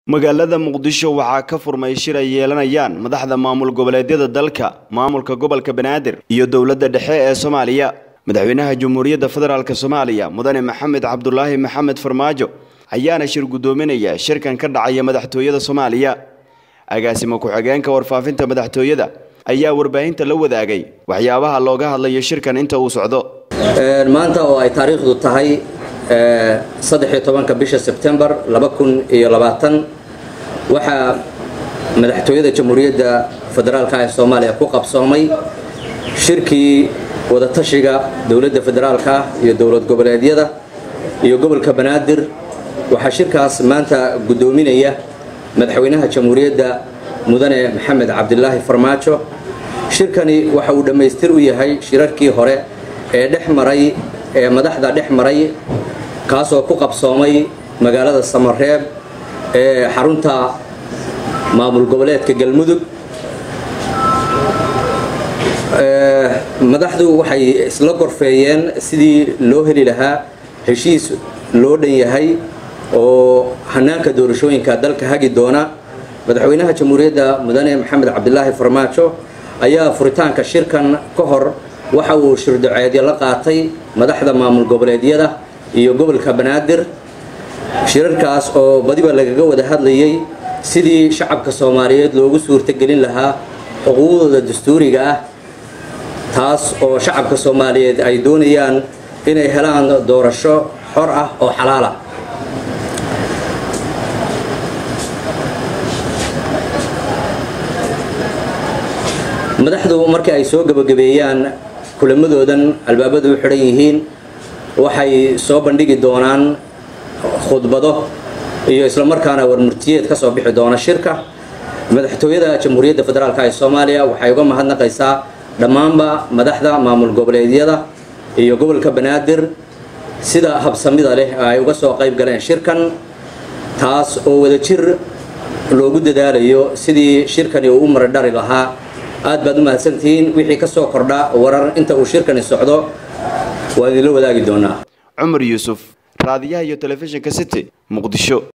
magaalada muqdisho waxaa ka furmay shir ay yeelanayaan madaxda maamul goboleedyada dalka maamulka gobolka banaadir iyo dowladda dhexe ee soomaaliya madaxweynaha jamhuuriyadda federaalk soomaaliya mudane maxamed cabdulaahi maxamed farmaajo ayaana shir guddoominaya shirkan ka dhacaya madaxtooyada soomaaliya agaasimo ku-xigeenka warfaafinta madaxtooyada ayaa warbaahinta la wadaagay waxyaabaha looga hadlayo shirkan inta uu socdo maanta oo ay taariikhdu tahay saddexiyo tobanka bisha sebtembar laba kun iyo labaatan waxaa madaxtooyada jamhuuriyadda federaalka ee soomaaliya ku qabsoomay shirkii wadatashiga dowladda federaalka iyo dowlad goboleedyada iyo gobolka banaadir waxaa shirkaas maanta guddoominaya madaxweynaha jamhuuriyadda mudane maxamed cabdilaahi farmaajo shirkani waxa uu dhammaystir u yahay shirarkii hore ee dhex maray ee madaxda dhex maray kaasoo ku qabsoomay magaalada samareeb ee xarunta maamul goboleedka galmudug madaxdu waxay isla gorfeeyeen sidii loo heli lahaa heshiis loo dhan yahay oo hanaanka doorashooyinka dalka hagi doona madaxweynaha jamhuuriyadda mudane maxamed cabdilaahi farmaajo ayaa furitaanka shirkan ka hor waxa uu shirdaceedyo la qaatay madaxda maamul goboleedyada iyo gobolka banaadir shirarkaas oo badiba lagaga wada hadlayay sidii shacabka soomaaliyeed loogu suurtagelin lahaa xuquuqdooda dastuuriga ah taas oo shacabka soomaaliyeed ay doonayaan inay helaan doorasho xor ah oo xalaal ah madaxdu markii ay soo gabagabeeyaan kulamadoodan albaabadu u xidhan yihiin waxay soo bandhigi doonaan khudbado iyo islamarkaana warmurtiyeed ka soo bixi doona shirka madaxtooyada jamhuuriyadda federaalk ee soomaaliya waxay uga mahadnaqaysaa dhammaanba madaxda maamul goboleedyada iyo gobolka banaadir sida habsamida leh ay uga soo qayb galeen shirkan taas oo wadajir loogu dadaalayo sidii shirkani uu u maradhari lahaa aad baad u mahadsantihiin wixii ka soo kordha warar inta uu shirkani socdo waa idinla wadaagi doonaa cumar yuusuf raadiyaha iyo telefishinka city muqdisho